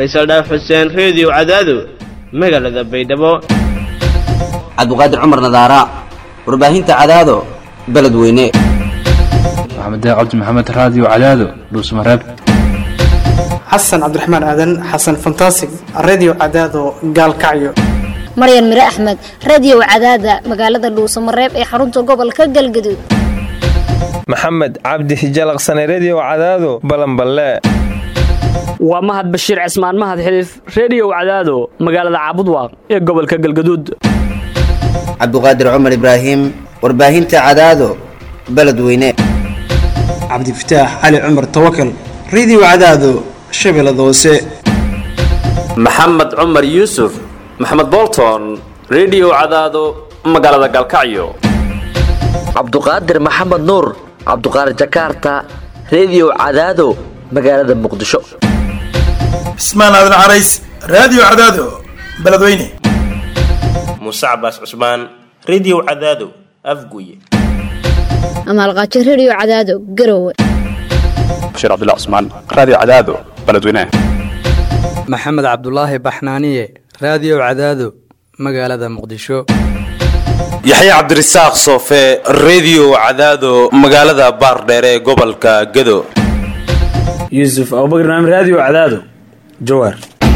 faysal dhaaf xuseen reediyo cadaado magaalada baydhabo cabdiqaadir cumar nadaara warbaahinta cadaado beledweyne maxamed cabdi maxamed raadiyo cadaado dhuusmareeb xasan cabdiraxmaan aadan xasan fantasig redio cadaado gaalkacyo maryan mire axmed radio cadaada magaalada dhuusamareeb ee xarunta gobolka galgaduud maxamed cabdi hijalaqsane redio cadaado balanballe waa mahad bashiir cismaan mahad xiliif reediyow cadaado magaalada caabudwaaq ee gobolka galgaduud cabdiqaadir cumar ibraahim warbaahinta cadaado beledweyne cabdifataax cali cumar tawakal redio cadaado shabeellada hoose maxamed cumar yuusuf maxamed bolton redio cadaado magaalada galkacyo cabduqaadir maxamed nuur cabduqaadir jakaarta redio cadaado magaalada muqdisho cismaan aadan carays raadiyo cadaado beledweyne muuse cabaas cusmaan redio cadaado afguye amaalqaajo redio cadaado garowe bashiir cabdilla cusmaan raadiyo cadaado beledweyne maxamed cabdulaahi baxnaaniye raadiyo cadaado magaalada muqdisho yaxya cabdirasaaq soofe redio cadaado magaalada baardheere ee gobolka gado yuusuf abubakr naam raadiyo cadaado jawaar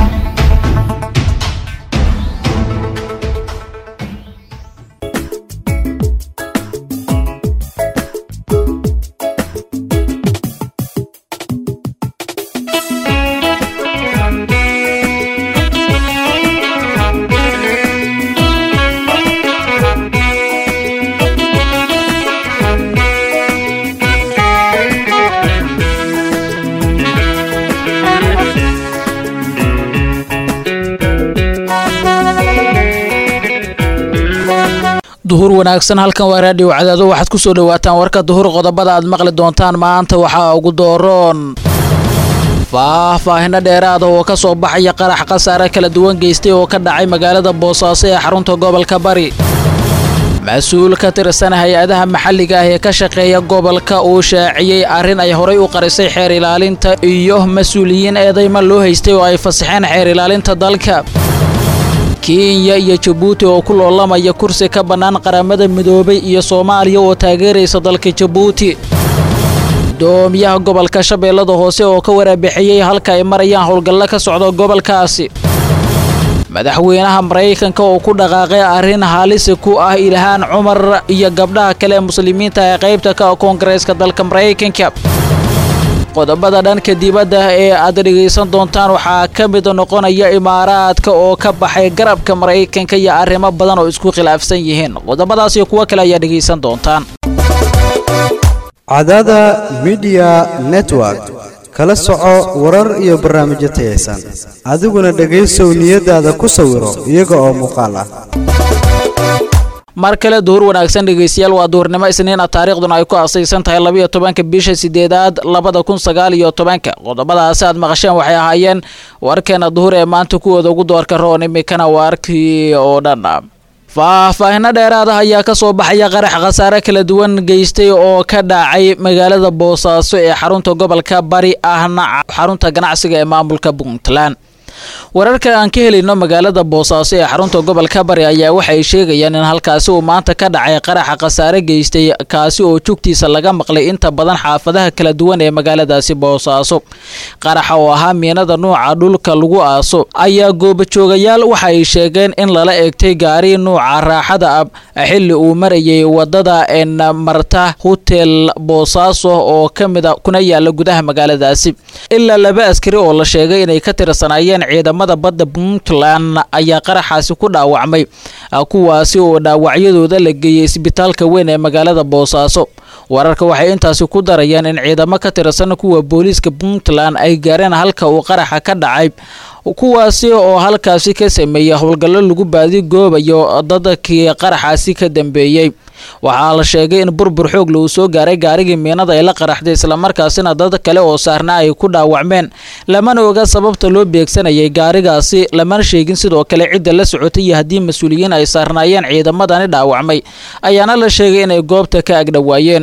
duhur wanaagsan halkan waa raadhiyo cadaado waxaad ku soo dhawaataan warka duhur qodobada aad maqli doontaan maanta waxaa ugu dooroon faahfaahino dheeraada oo ka soo baxaya qarax khasaare kala duwan geystay oo ka dhacay magaalada boosaaso ee xarunta gobolka bari mas-uul ka tirsan hay-adaha maxalliga ah ee ka shaqeeya gobolka uu shaaciyey arrin ay horay u qarisay xeer ilaalinta iyo mas-uuliyiin eedayma loo haystay oo ay fasaxeen xeer ilaalinta dalka kenya iyo jabuuti oo ku loolamaya kursi ka bannaan qaramada midoobay iyo soomaaliya oo taageeraysa dalka jabuuti gudoomiyaha gobolka shabeellada hoose oo ka waraabixiyey halka ay marayaan howlgallo ka socda gobolkaasi madaxweynaha maraykanka oo ku dhaqaaqay arrin halisi ku ah ilhaan cumar iyo gabdhaha kale ee muslimiinta ee qaybta ka koongareeska dalka maraykanka qodobada dhanka dibadda ee aad dhegaysan doontaan waxaa ka mid noqonaya imaaraadka oo ka baxay garabka maraykanka iyo arrimo badan oo isku khilaafsan yihiin qodobadaas iyo kuwo kale ayaa dhegaysan doontaan cadaada midiya network kala soco warar iyo barnaamijyo tayaysan adiguna dhegaysow niyadaada ku sawiro iyaga oo muuqaal ah mar kale duhur wanaagsan dhegaystayaal waa duhurnimo isniina taariikhduna ay ku asaysan tahay labayo tobanka bisha sideedaad labada kun sagaal iyo tobanka qodobadaasi aad maqasheen waxay ahaayeen warkeena duhur ee maanta kuwooda ugu doorka roon imikana waarkii oo dhan faahfaahino dheeraada ayaa ka soo baxaya qarax khasaare kala duwan geystay oo ka dhacay magaalada boosaaso ee xarunta gobolka bari ahna xarunta ganacsiga ee maamulka puntland wararka aan ka helayno magaalada boosaaso ee xarunta gobolka bari ayaa waxay sheegayaan in halkaasi uu maanta ka dhacay qaraxa khasaare geystay kaasi oo jugtiisa laga maqlay inta badan xaafadaha kala duwan ee magaaladaasi boosaaso qaraxa oo ahaa miinada nuuca dhulka lagu aaso ayaa goobajoogayaal waxa ay sheegeen in lala eegtay gaari nuuca raaxada ab xilli uu marayay wadada en marta hotel boosaaso oo ka mida kuna yaala gudaha magaaladaasi ilaa laba askari oo la sheegay inay ka tirsanaayeen ciidamada badda puntland ayaa qaraxaasi ku dhaawacmay kuwaasi oo dhaawacyadooda la geeyey isbitaalka weyn ee magaalada boosaaso wararka waxay intaasi ku darayaan in ciidamo ka tirsan kuwa booliiska puntland ay gaareen halka uu qaraxa ka dhacay kuwaasi oo halkaasi ka sameeyey howlgallo lagu baadigoobayo dadkii qaraxaasi ka dambeeyey waxaa la sheegay in burbur xoogle uu soo gaaray gaarigii miinada ay la qaraxday islamarkaasina dad kale oo saarnaa ay ku dhaawacmeen lamana oga sababta loo beegsanayay gaarigaasi lamana sheegin sidoo kale cidda la socotay iyo haddii mas-uuliyiin ay saarnaayeen ciidamadani dhaawacmay ayaana la sheegay inay goobta ka agdhowaayeen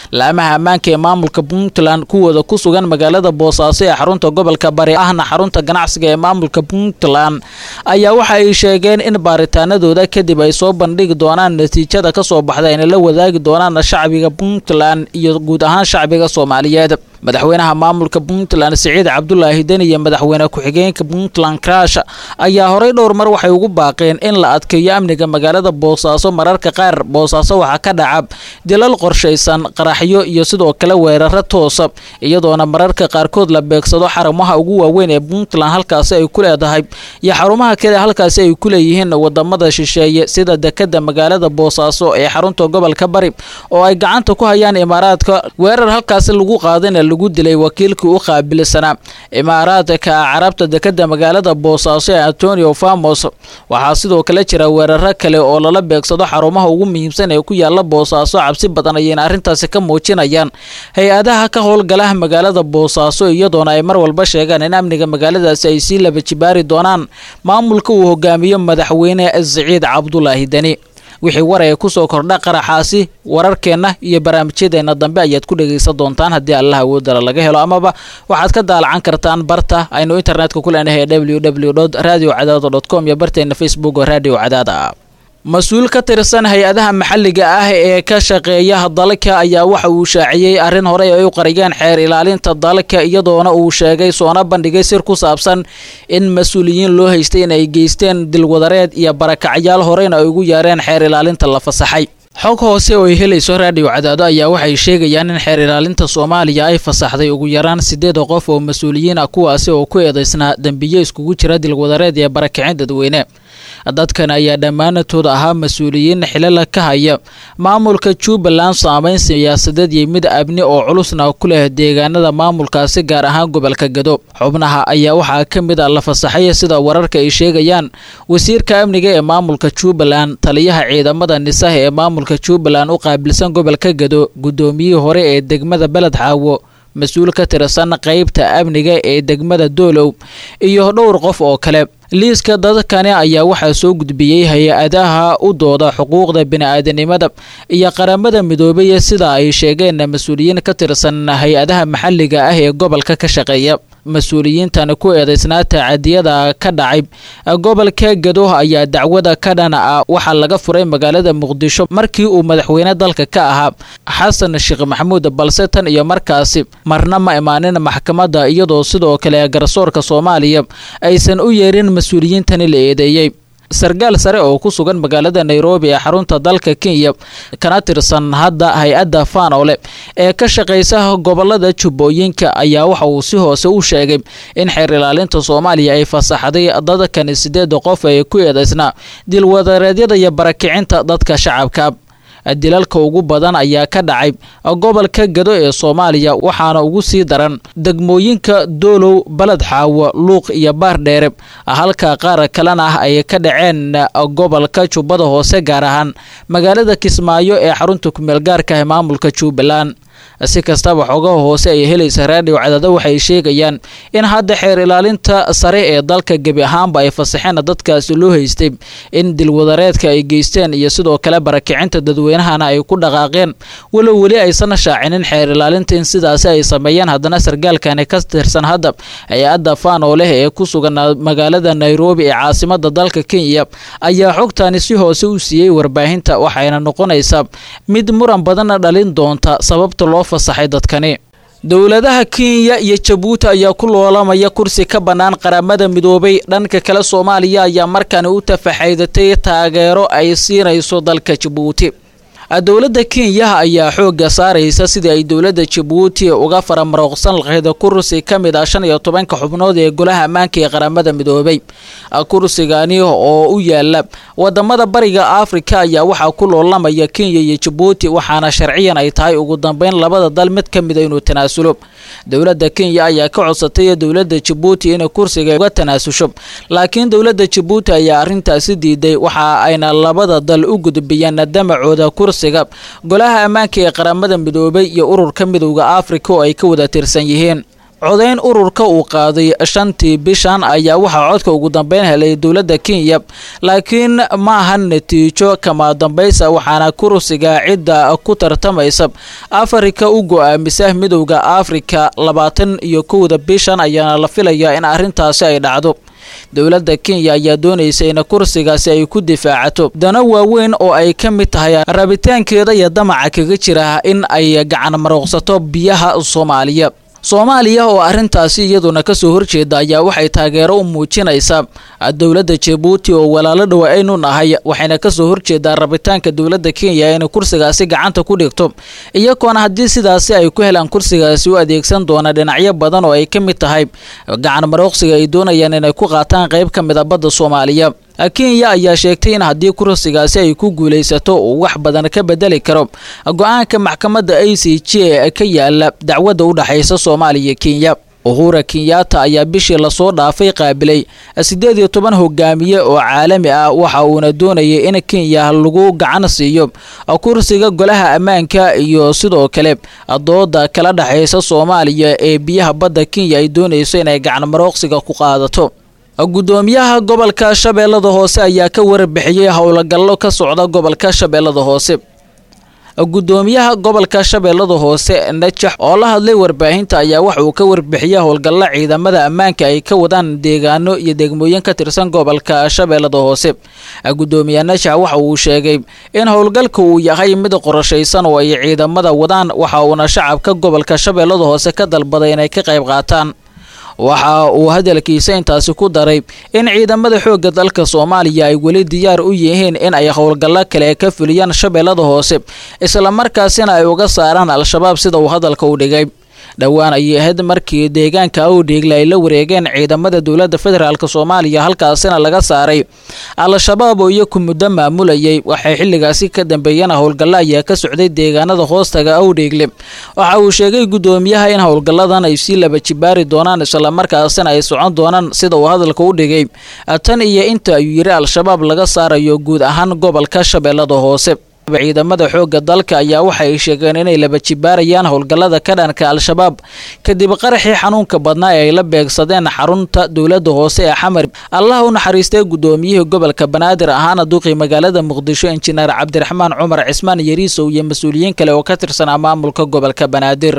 laamaha ammaanka ee maamulka puntland kuwooda ku sugan magaalada boosaaso ee xarunta gobolka bari ahna xarunta ganacsiga ee maamulka puntland ayaa waxa ay sheegeen in baaritaanadooda kadib ay soo bandhigi doonaan natiijada kasoo baxda ayna la wadaagi doonaan shacbiga puntland iyo guud ahaan shacbiga soomaaliyeed madaxweynaha maamulka puntland siciid cabdulaahi deni iyo madaxweyne ku-xigeenka puntland crash ayaa horey dhowr mar waxay ugu baaqeen in la adkeeyo amniga magaalada boosaaso mararka qaar boosaaso waxaa ka dhaca dilal qorshaysan qaraxyo iyo sidoo kale weeraro toosa iyadoona mararka qaarkood la beegsado xarumaha ugu waaweyn ee puntland halkaasi ay ku leedahay iyo xarumaha kale halkaasi ay ku leeyihiin wadamada shisheeye sida dekada magaalada boosaaso ee xarunta gobolka bari oo ay gacanta ku hayaan imaaraadka weerar halkaasi lagu qaadana lagu dilay wakiilkii u qaabilsanaa imaaraadka carabta dekada magaalada boosaaso ee antonio famos waxaa sidoo kale jira weeraro kale oo lala beegsado xarumaha ugu muhiimsan ee ku yaala boosaaso cabsi badan ayayna arrintaasi ka muujinayaan hay-adaha ka howlgala magaalada boosaaso iyadoona ay mar walba sheegaan in amniga magaaladaasi ay sii laba jibaari doonaan maamulka uu hogaamiyo madaxweyne siciid cabdulaahi deni wixii war ee kusoo kordha qaraxaasi wararkeenna iyo barnaamijyadeenna dambe ayaad ku dhegaysan doontaan haddii allah awoodala laga helo amaba waxaad ka daalacan kartaan barta aynu internetka ku leenahay ee w w radio cadaado com iyo barteena facebook oo radio cadaada mas-uul ka tirsan hay-adaha maxalliga ah ee ka shaqeeya dalka ayaa waxa uu shaaciyey arrin horey ay u qariyeen xeer ilaalinta dalka iyadoona uu sheegay soona bandhigay sir ku saabsan in mas-uuliyiin loo haystay in ay geysteen dilwadareed iyo barakacyaal horeyna ay ugu yeereen xeer ilaalinta la fasaxay xog hoose oo ay helayso raadhiyo cadaado ayaa waxay sheegayaan in xeer ilaalinta soomaaliya ay fasaxday ugu yaraan siddeed qof oo mas-uuliyiin ah kuwaasi oo ku eedaysnaa dembiye iskugu jira dilwadareed iyo barakicin dadweyne dadkan ayaa dhammaanatood ahaa mas-uuliyiin xilala ka haya maamulka jubbaland saameyn siyaasadeed iyo mid abni oo culusna ku leh deegaanada maamulkaasi gaar ahaan gobolka gado xubnaha ayaa waxaa ka mid a la fasaxay sida wararka ay sheegayaan wasiirka amniga ee maamulka jubbaland taliyaha ciidamada nisaha ee maamulka jubbaland u qaabilsan gobolka gado guddoomiyihii hore ee degmada beled xaawo mas-uul ka tirsan qeybta amniga ee degmada doolow iyo dhowr qof oo kale liiska dadkani ayaa waxaa soo gudbiyey hay-adaha u dooda xuquuqda bini-aadanimada iyo qaramada midoobay sida ay sheegeen mas-uuliyiin ka tirsan hay-adaha maxalliga ah ee gobolka ka shaqeeya mas-uuliyiintan ku eedaysnaa tacadiyada ka dhacay gobolka gado ayaa dacwada ka dhan ah waxaa laga furay magaalada muqdisho markii uu madaxweyne dalka ka ahaa xasan sheekh maxamuud balse tan iyo markaasi marna ma imaanin maxkamadda iyadoo sidoo kale garsoorka soomaaliya aysan u yeerin mas-uuliyiintani la eedeeyey sarkaal sare oo ku sugan magaalada nairobi ee xarunta dalka kenya kana tirsan hadda hay-adda faanole ee ka shaqaysa gobolada jubbooyinka ayaa waxa uu si hoose u sheegay in xeer ilaalinta soomaaliya ay fasaxday dadkani sideeda qof ee ku eedaysnaa dilwadareedyada iyo barakicinta dadka shacabka dilalka ugu badan ayaa ka dhacay gobolka gado ee soomaaliya waxaana ugu sii daran degmooyinka doolow baled xaawo luuq iyo baardheere halka qaar kalena ah ay ka dhaceen gobolka jubbada hoose gaar ahaan magaalada kismaayo ee xarunta kumeel gaarka ah maamulka jubbaland si kastaba xogaha hoose ay helaysa raadhiyo cadaado waxay sheegayaan in hadda xeer ilaalinta sare ee dalka gebi ahaanba ay fasaxeen dadkaasi loo haystay in dilwadareedka ay geysteen iyo sidoo kale barakicinta dadweynahana ay ku dhaqaaqeen walow weli aysan shaacinin xeer ilaalinta in sidaasi ay sameeyeen haddana sarkaalkani ka tirsan hadda hay-adda faanoo leh ee ku sugan magaalada nairobi ee caasimada dalka kenya ayaa xogtani si hoose u siiyey warbaahinta waxayna noqonaysaa mid muran badanna dhalin doonta sababta loo fasaxay dadkani dowladaha kenya iyo jabuuti ayaa ku loolamaya kursi ka bannaan qaramada midoobay dhanka kale soomaaliya ayaa markani u tafaxaydatay taageero ay siinayso dalka jabuuti dowladda kenya ayaa xoogga saaraysa sidii ay dowladda jabuuti uga faramarooqsan lahayd kursi ka mid ah shan iyo tobanka xubnood ee golaha ammaanka ee qaramada midoobay kursigani oo u yaala wadamada bariga afrika ayaa waxaa ku loolamaya kenya iyo jabuuti waxaana sharciyan ay tahay ugu dambeyn labada dal mid ka mida inuu tanaasulo dowladda kenya ayaa ka codsatay dowladda jabuuti inay kursiga uga tanaasusho laakiin dowladda jabuuti ayaa arrintaasi diiday waxa ayna labada dal u gudbiyeen damacooda kursiga golaha ammaanka ee qaramada midoobay iyo ururka midowda afrika oo ay ka wada tirsan yihiin codayn ururka uu qaaday shantii bishan ayaa waxaa codka ugu dambeyn helay dowladda kenya laakiin ma ahan natiijo kama dambaysa waxaana kursiga cidda ku tartamaysa afrika u go-aamisa midowda afrika labaatan iyo kowda bishan ayaana la filayaa in arrintaasi ay dhacdo dowladda kenya ayaa doonaysa in kursigaasi ay ku difaacato dana waaweyn oo ay ka mid tahay rabitaankeeda iyo damaca kaga jira in ay gacan marooqsato biyaha soomaaliya soomaaliya oo arrintaasi iyaduna kasoo horjeeda ayaa waxay taageero u muujinaysaa dowladda jabuuti oo walaalo dhow aynu nahay waxayna kasoo horjeedaa rabitaanka dowladda kenya inay kursigaasi gacanta ku dhigto iyagoona haddii sidaasi ay ku helaan kursigaasi u adeegsan doona dhinacyo badan oo ay ka mid tahay gacan marooqsiga ay doonayaan inay ku qaataan qayb ka mid a badda soomaaliya kenya ayaa sheegtay in haddii kursigaasi ay ku guulaysato uu wax badan ka bedeli karo go-aanka maxkamadda a c j ee ka yaala dacwadda u dhexaysa soomaaliya kenya uhura kenyatta ayaa bishii lasoo dhaafay qaabilay siddeed iyo toban hogaamiye oo caalami ah waxa uuna doonayay in kenya lagu gacan siiyo kursiga golaha ammaanka iyo sidoo kale dooda kala dhexaysa soomaaliya ee biyaha badda kenya ay doonayso inay gacan marooqsiga ku qaadato gudoomiyaha gobolka shabeellada hoose ayaa ka warbixiyey howlgallo ka socda gobolka shabeellada hoose gudoomiyaha gobolka shabeellada hoose najax oo la hadlay warbaahinta ayaa waxa uu ka warbixiyey howlgallo ciidamada ammaanka ay ka wadaan deegaano iyo degmooyin ka tirsan gobolka shabeellada hoose gudoomiye najax waxa uu sheegay in howlgalka uu yahay mid qorashaysan oo ay ciidamada wadaan waxa uuna shacabka gobolka shabeellada hoose ka dalbaday inay ka qayb qaataan waxa uu hadalkiisa intaasi ku daray in ciidamada xoogga dalka soomaaliya ay weli diyaar u yihiin in ay howlgallo kale ka fuliyaan shabeellada hoose islamarkaasina ay uga saaraan al-shabaab sida uu hadalka u dhigay dhowaan ayay ahayd markii deegaanka awdheegle ay la wareegeen ciidamada dowladda federaalk soomaaliya halkaasina laga saaray al-shabaab oo iyaku muddo maamulayay waxay xilligaasi ka dambeeyeen howlgallo ayaa ka socday deegaanada hoostaga awdheegle waxa uu sheegay gudoomiyaha in howlgalladan ay sii laba jibaari doonaan islamarkaasina ay socon doonaan sida uu hadalka u dhigay tan iyo inta ayuu yidhi al-shabaab laga saarayo guud ahaan gobolka shabeellada hoose ciidamada xoogga dalka ayaa waxa ay sheegeen inay laba jibaarayaan howlgallada ka dhanka al-shabaab kadib qaraxii xanuunka badnaa ee ay la beegsadeen xarunta dowladda hoose ee xamar allah u naxariistay gudoomiyihii gobolka banaadir ahaana duqii magaalada muqdisho injineer cabdiraxmaan cumar cismaan yariisow iyo mas-uuliyiin kale oo ka tirsanaa maamulka gobolka banaadir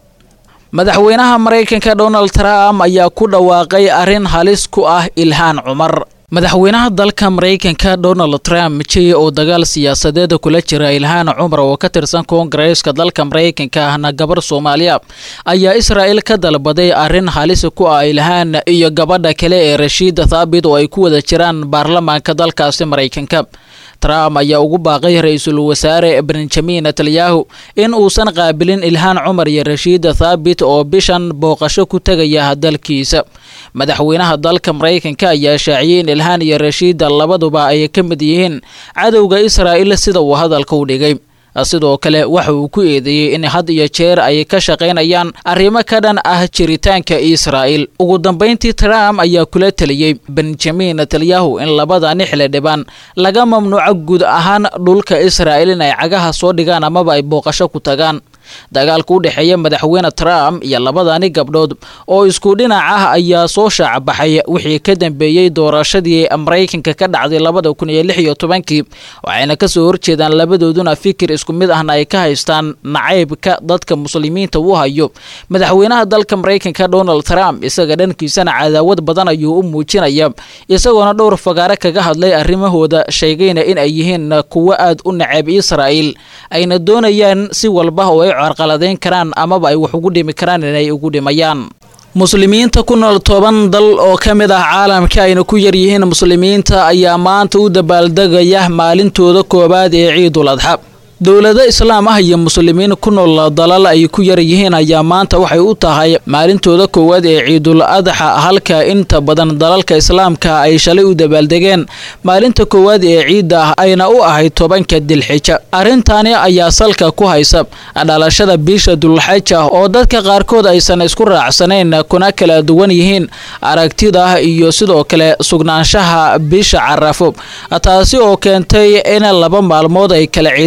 madaxweynaha maraykanka donald trump ayaa ku dhawaaqay arrin halis ku ah ilhaan cumar madaxweynaha dalka maraykanka donald trump jey oo dagaal siyaasadeeda kula jira ilhaan cumar oo ka tirsan koongareeska dalka maraykanka ahna gabar soomaaliya ayaa israa'il ka dalbaday arrin halis ku ah ilhaan iyo gabadha kale ee rashiida thaabit oo ay ku wada jiraan baarlamaanka dalkaasi maraykanka trump ayaa ugu baaqay ra-iisul wasaare benjamin netanyahu in uusan qaabilin ilhaan cumar iyo rashiida thaabit oo bishan booqasho ku tegaya dalkiisa madaxweynaha dalka maraykanka ayaa shaaciyey in ilhaan iyo rashiida labaduba ay ka mid yihiin cadowga israa'il sida uu hadalka u dhigay sidoo kale waxa uu ku eedeeyey in had iyo jeer ay ka shaqaynayaan arrimo ka dhan ah jiritaanka israa'il ugu dambayntii trump ayaa kula teliyey benjamin netanyahu in labadani xildhibaan laga mamnuuco guud ahaan dhulka israa'il in ay cagaha soo dhigaan amaba ay booqasho ku tagaan dagaalka u dhexeeya madaxweyne trump iyo labadani gabdhood oo isku dhinac ah ayaa soo shaacbaxay wixii ka dambeeyey doorashadii maraykanka ka dhacday labada kun iyo lix iyo tobankii waxayna kasoo horjeedaan labadooduna fikir isku mid ahna ay ka haystaan nacaybka dadka muslimiinta u hayo madaxweynaha dalka maraykanka donald trump isaga dhankiisana cadaawad badan ayuu u muujinaya isagoona dhowr fagaare kaga hadlay arrimahooda sheegayna in ay yihiin kuwo aad u nacayb israa'il ayna doonayaan si walba oo ay carqaladeyn karaan amaba ay wax ugu dhimi karaan inay ugu dhimayaan muslimiinta ku nool toban dal oo ka mid ah caalamka ayna ku yar yihiin muslimiinta ayaa maanta u dabaaldegaya maalintooda koowaad ee ciidul adxa dowlado islaam ah iyo muslimiin ku nool dalal ay ku yar yihiin ayaa maanta waxay u tahay maalintooda koowaad ee ciidul adxa halka inta badan dalalka islaamka ay shalay u dabaaldegeen maalinta koowaad ee ciidda ah ayna u ahayd tobanka dilxija arrintani ayaa salka ku haysa dhalashada bisha dulxaja oo dadka qaarkood aysan isku raacsanayn kuna kala duwan yihiin aragtida iyo sidoo kale sugnaanshaha bisha carafo taasi oo keentay in laba maalmood ay kala ciidaan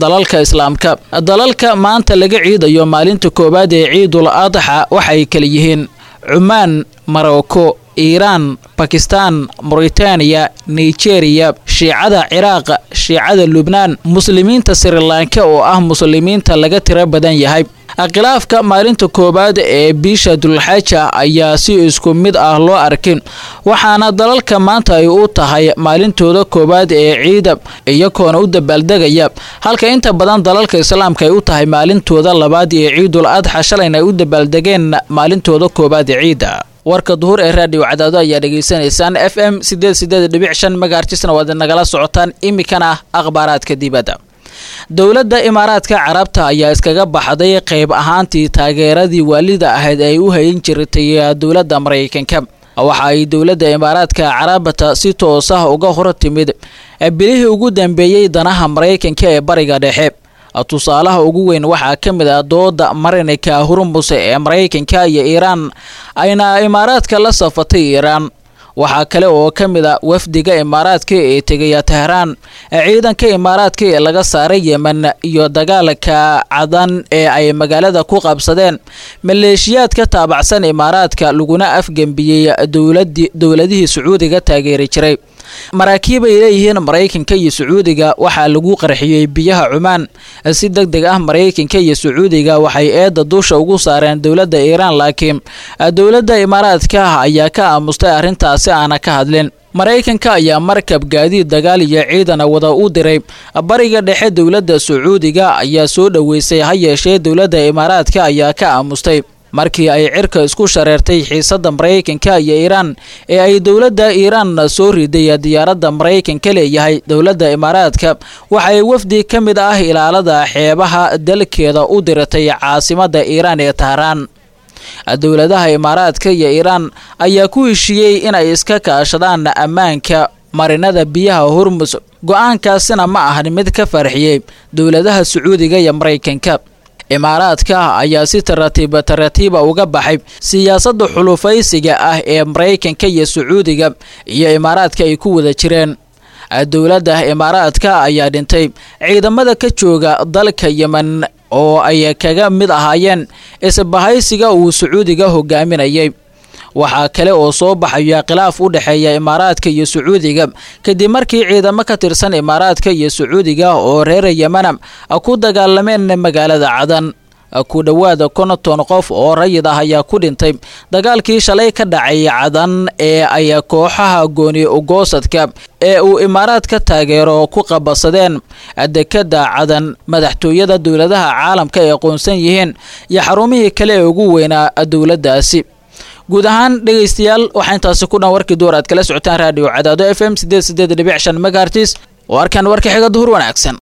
dalalka islaamka dalalka maanta laga ciidayo maalinta koowaad ee ciidul adxa waxay kala yihiin cumaan marocco iiraan bakistan mauritaniya nigeriya shiicada ciraaq shiicada lubnaan muslimiinta srilanka oo ah muslimiinta laga tiro badan yahay khilaafka maalinta koowaad ee bisha dulxaja ayaa si isku mid ah loo arkin waxaana dalalka maanta ay u tahay maalintooda koowaad ee ciida iyagoona u dabaaldegaya halka inta badan dalalka islaamka ay u tahay maalintooda labaad ee ciidul adxa shalayna ay u dabaaldegeen maalintooda koowaad ee ciida warka duhur ee raadiyo cadaado ayaa dhegaysanaysaan f m sideed sideed dhibic shan magaartisna waad nagala socotaan iminkana akhbaaraadka dibadda dowladda imaaraadka carabta ayaa iskaga baxday qayb ahaantii taageeradii waalida ahayd ay u hayin jirtay dowladda maraykanka waxa ay dowladda imaaraadka carabta si toos ah uga hor timid bilihii ugu dambeeyey danaha maraykanka ee bariga dhexe tusaalaha ugu weyn waxaa ka mid ah dooda marinka hurmus ee maraykanka iyo iiraan ayna imaaraadka la safatay iiraan waxaa kale oo ka mid a wafdiga imaaraadka ee tegaya tehraan ciidanka imaaraadka ee laga saaray yemen iyo dagaalka cadan ee ay magaalada ku qabsadeen maleeshiyaad ka taabacsan imaaraadka laguna afgembiyey dowladihii sacuudiga taageeri jiray maraakiib ay leeyihiin maraykanka iyo sacuudiga waxaa lagu qarxiyey biyaha cumaan si deg deg ah maraykanka iyo sacuudiga waxay eedda dusha ugu saareen dowladda iiraan laakiin dowladda imaaraadka ayaa ka aamustay arrintaasi aana ka hadlin maraykanka ayaa markab gaadiid dagaal iyo ciidana wada u diray bariga dhexe dowladda sacuudiga ayaa soo dhoweysay ha yeeshee dowladda imaaraadka ayaa ka aamustay markii ay cirka isku shareertay xiisadda maraykanka iyo iiraan ee ay dowladda iiraan soo riday diyaaradda maraykanka leeyahay dowladda imaaraadka waxay wafdi ka mid ah ilaalada xeebaha dalkeeda u diratay caasimadda iiraan ee tahraan dowladaha imaaraadka iyo iiraan ayaa ku heshiiyey inay iska kaashadaan ammaanka marinada biyaha hormus go-aankaasina ma ahan mid ka farxiyey dowladaha sacuudiga iyo maraykanka imaaraadka ayaa si taratiiba taratiiba uga baxay siyaasadda xulufaysiga ah ee maraykanka iyo sacuudiga iyo imaaraadka ay ku wada jireen dowladda imaaraadka ayaa dhintay ciidamada ka jooga dalka yemen oo ay kaga mid ahaayeen isbahaysiga uu sacuudiga hogaaminayay waxaa kale oo soo baxaya khilaaf u dhexeeya imaaraadka iyo sacuudiga kadib markii ciidamo ka tirsan imaaraadka iyo sacuudiga oo reer yemana ku dagaalameen magaalada cadan ku dhowaada konton qof oo rayid ah ayaa ku dhintay dagaalkii shalay ka dhacay cadan ee ay kooxaha gooni ugoosadka ee uu imaaraad ka taageero ku qabasadeen dekada cadan madaxtooyada dowladaha caalamka ay aqoonsan yihiin iyo xarumihii kale ee ugu weynaa dowladdaasi guud ahaan dhegaystayaal waxaa intaasi ku dhan warkii duur aad kala socotaan raadiyo cadaado f m sideed sideed dhibic shan megaartis oo arkaan warka xiga duhur wanaagsan